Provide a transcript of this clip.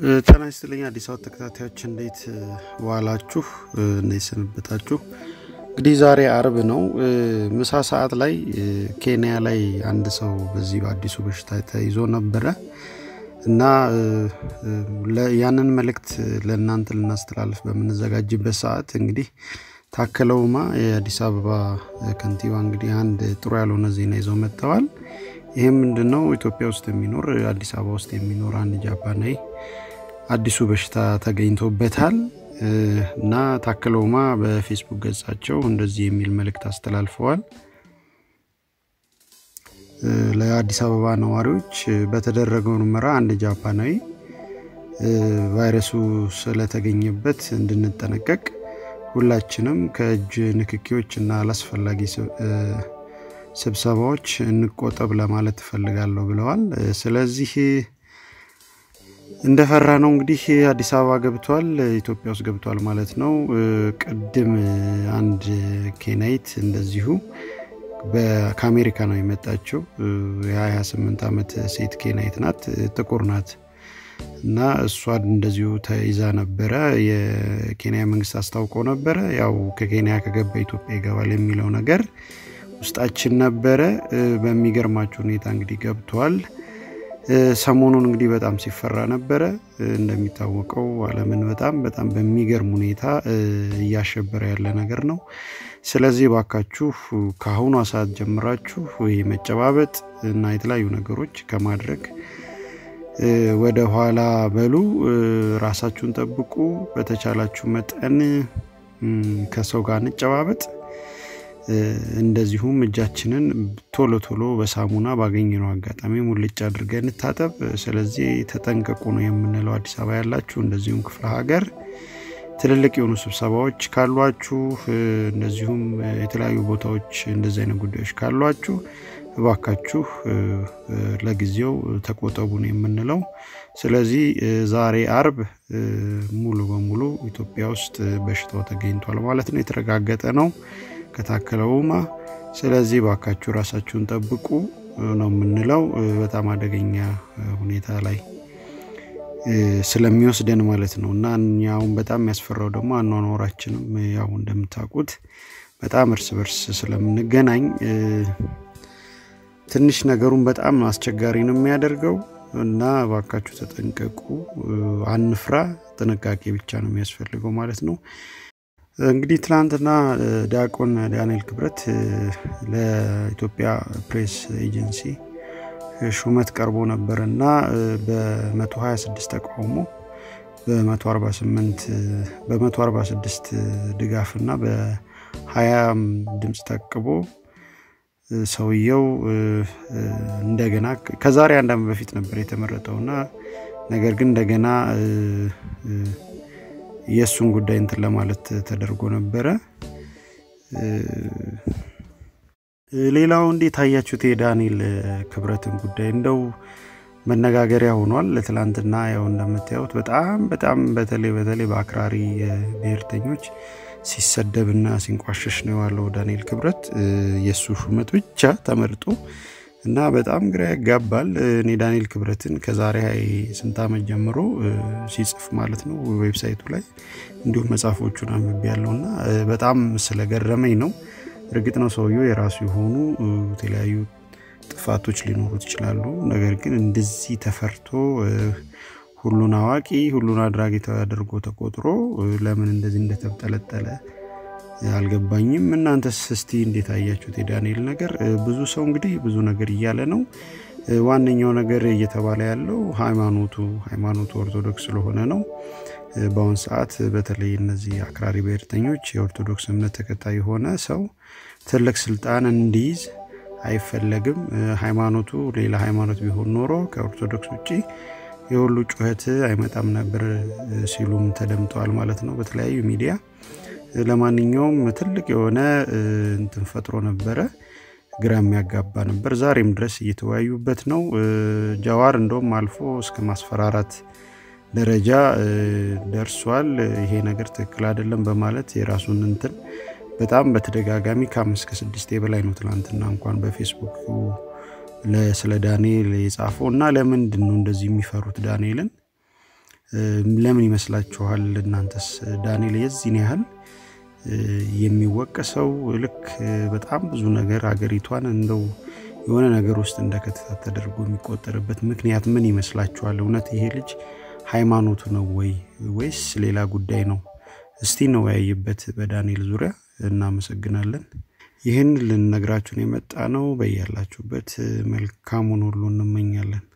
ጤና ይስጥልኝ አዲስ አበባ ተከታታዮች እንዴት ዋላችሁ? እንዴት ሰነበታችሁ? እንግዲህ ዛሬ አርብ ነው። ምሳ ሰዓት ላይ ኬንያ ላይ አንድ ሰው በዚህ በአዲሱ በሽታ ተይዞ ነበረ እና ያንን መልእክት ለእናንተ ልናስተላልፍ በምንዘጋጅበት ሰዓት እንግዲህ ታከለ ኡማ የአዲስ አበባ ከንቲባ እንግዲህ አንድ ጥሩ ያልሆነ ዜና ይዘው መጥተዋል። ይህም ምንድን ነው? ኢትዮጵያ ውስጥ የሚኖር አዲስ አበባ ውስጥ የሚኖር አንድ ጃፓናዊ አዲሱ በሽታ ተገኝቶበታል እና ታከለ ኡማ በፌስቡክ ገጻቸው እንደዚህ የሚል መልእክት አስተላልፈዋል። ለአዲስ አበባ ነዋሪዎች በተደረገው ምርመራ አንድ ጃፓናዊ ቫይረሱ ስለተገኘበት እንድንጠነቀቅ ሁላችንም ከእጅ ንክኪዎች እና አላስፈላጊ ስብሰባዎች እንቆጠብ ለማለት እፈልጋለሁ ብለዋል። ስለዚህ እንደፈራ ነው እንግዲህ አዲስ አበባ ገብቷል፣ ኢትዮጵያ ውስጥ ገብቷል ማለት ነው። ቅድም አንድ ኬንያዊት እንደዚሁ ከአሜሪካ ነው የመጣችው። የ28 ዓመት ሴት ኬንያዊት ናት፣ ጥቁር ናት እና እሷ እንደዚሁ ተይዛ ነበረ። የኬንያ መንግስት አስታውቆ ነበረ ያው ከኬንያ ከገባ ኢትዮጵያ ይገባል የሚለው ነገር ውስጣችን ነበረ። በሚገርማችሁ ሁኔታ እንግዲህ ገብቷል። ሰሞኑን እንግዲህ በጣም ሲፈራ ነበረ። እንደሚታወቀው ዓለምን በጣም በጣም በሚገርም ሁኔታ እያሸበረ ያለ ነገር ነው። ስለዚህ ባካችሁ ከአሁኗ ሰዓት ጀምራችሁ ይህ መጨባበጥ እና የተለያዩ ነገሮች ከማድረግ ወደ ኋላ በሉ። ራሳችሁን ጠብቁ። በተቻላችሁ መጠን ከሰው ጋር እንጨባበጥ። እንደዚሁም እጃችንን ቶሎ ቶሎ በሳሙና ባገኘነው አጋጣሚ ሙልጭ አድርገን እንታጠብ። ስለዚህ ተጠንቀቁ ነው የምንለው። አዲስ አበባ ያላችሁ እንደዚሁም ክፍለ ሀገር ትልልቅ የሆኑ ስብሰባዎች ካሏችሁ፣ እንደዚሁም የተለያዩ ቦታዎች እንደዚህ አይነት ጉዳዮች ካሏችሁ እባካችሁ ለጊዜው ተቆጠቡ ነው የምንለው። ስለዚህ ዛሬ አርብ ሙሉ በሙሉ ኢትዮጵያ ውስጥ በሽታው ተገኝቷል ማለት ነው፣ የተረጋገጠ ነው ከታከለ ኡማ። ስለዚህ ባካችሁ ራሳችሁን ጠብቁ ነው የምንለው። በጣም አደገኛ ሁኔታ ላይ ስለሚወስደን ማለት ነው እና እኛውን በጣም የሚያስፈራው ደግሞ አኗኗራችንም ያው እንደምታውቁት በጣም እርስ በርስ ስለምንገናኝ ትንሽ ነገሩን በጣም አስቸጋሪ ነው የሚያደርገው እና ባካችሁ ተጠንቀቁ፣ አንፍራ። ጥንቃቄ ብቻ ነው የሚያስፈልገው ማለት ነው። እንግዲህ ትናንትና ዲያቆን ዳንኤል ክብረት ለኢትዮጵያ ፕሬስ ኤጀንሲ ሹመት ቀርቦ ነበር እና በ126 ተቃውሞ በ146 ድጋፍ እና በ20 ድምፅ ታቅቦ ሰውየው እንደገና ከዛሬ አንድ ዓመት በፊት ነበር የተመረጠውና ነገር ግን እንደገና የእሱን ጉዳይ እንትን ለማለት ተደርጎ ነበረ። ሌላው እንዴት አያችሁት? የዳንኤል ክብረትን ጉዳይ እንደው መነጋገሪያ ሆኗል። ትላንትና ያው እንደምታዩት በጣም በጣም በተለይ በተለይ በአክራሪ ብሔርተኞች ሲሰደብና ሲንቋሸሽ ነው የዋለው ዳንኤል ክብረት የእሱ ሹመት ብቻ ተመርጦ እና በጣም ግራ ያጋባል። እኔ ዳንኤል ክብረትን ከዛሬ ስንት ዓመት ጀምሮ ሲጽፍ ማለት ነው ዌብሳይቱ ላይ እንዲሁም መጽሐፎቹን አንብቤ ያለውና በጣም ስለገረመኝ ነው። እርግጥ ነው ሰውየው የራሱ የሆኑ የተለያዩ ጥፋቶች ሊኖሩት ይችላሉ። ነገር ግን እንደዚህ ተፈርቶ ሁሉን አዋቂ ሁሉን አድራጊ ተደርጎ ተቆጥሮ ለምን እንደዚህ እንደተብጠለጠለ አልገባኝም። እናንተስ እስቲ እንዴት አያችሁት የዳንኤል ነገር? ብዙ ሰው እንግዲህ ብዙ ነገር እያለ ነው። ዋነኛው ነገር እየተባለ ያለው ሃይማኖቱ ሃይማኖቱ ኦርቶዶክስ ስለሆነ ነው። በአሁን ሰዓት በተለይ እነዚህ አክራሪ ብሔርተኞች የኦርቶዶክስ እምነት ተከታይ የሆነ ሰው ትልቅ ስልጣን እንዲይዝ አይፈለግም። ሃይማኖቱ ሌላ ሃይማኖት ቢሆን ኖሮ ከኦርቶዶክስ ውጭ የሁሉ ጩኸት አይመጣም ነበር ሲሉም ተደምጠዋል ማለት ነው በተለያዩ ሚዲያ። ለማንኛውም ትልቅ የሆነ እንትን ፈጥሮ ነበረ፣ ግራ የሚያጋባ ነበር። ዛሬም ድረስ እየተወያዩበት ነው። ጃዋር እንደውም አልፎ እስከ ማስፈራራት ደረጃ ደርሷል። ይሄ ነገር ትክክል አይደለም በማለት የራሱን እንትን በጣም በተደጋጋሚ ከአምስት ከስድስቴ በላይ ነው ትናንትና እንኳን በፌስቡክ ስለ ዳንኤል የጻፈው እና ለምንድን ነው እንደዚህ የሚፈሩት ዳንኤልን ለምን ይመስላችኋል እናንተስ? ዳንኤል የዚህን ያህል የሚወቀሰው ልክ በጣም ብዙ ነገር አገሪቷን እንደው የሆነ ነገር ውስጥ እንደከተታት ተደርጎ የሚቆጠርበት ምክንያት ምን ይመስላችኋል? እውነት ይሄ ልጅ ሃይማኖቱ ነው ወይ ወይስ ሌላ ጉዳይ ነው? እስቲ እንወያይበት በዳንኤል ዙሪያ። እናመሰግናለን። ይህን ልንነግራችሁን የመጣ ነው። በያላችሁበት መልካሙን ሁሉ እንመኛለን።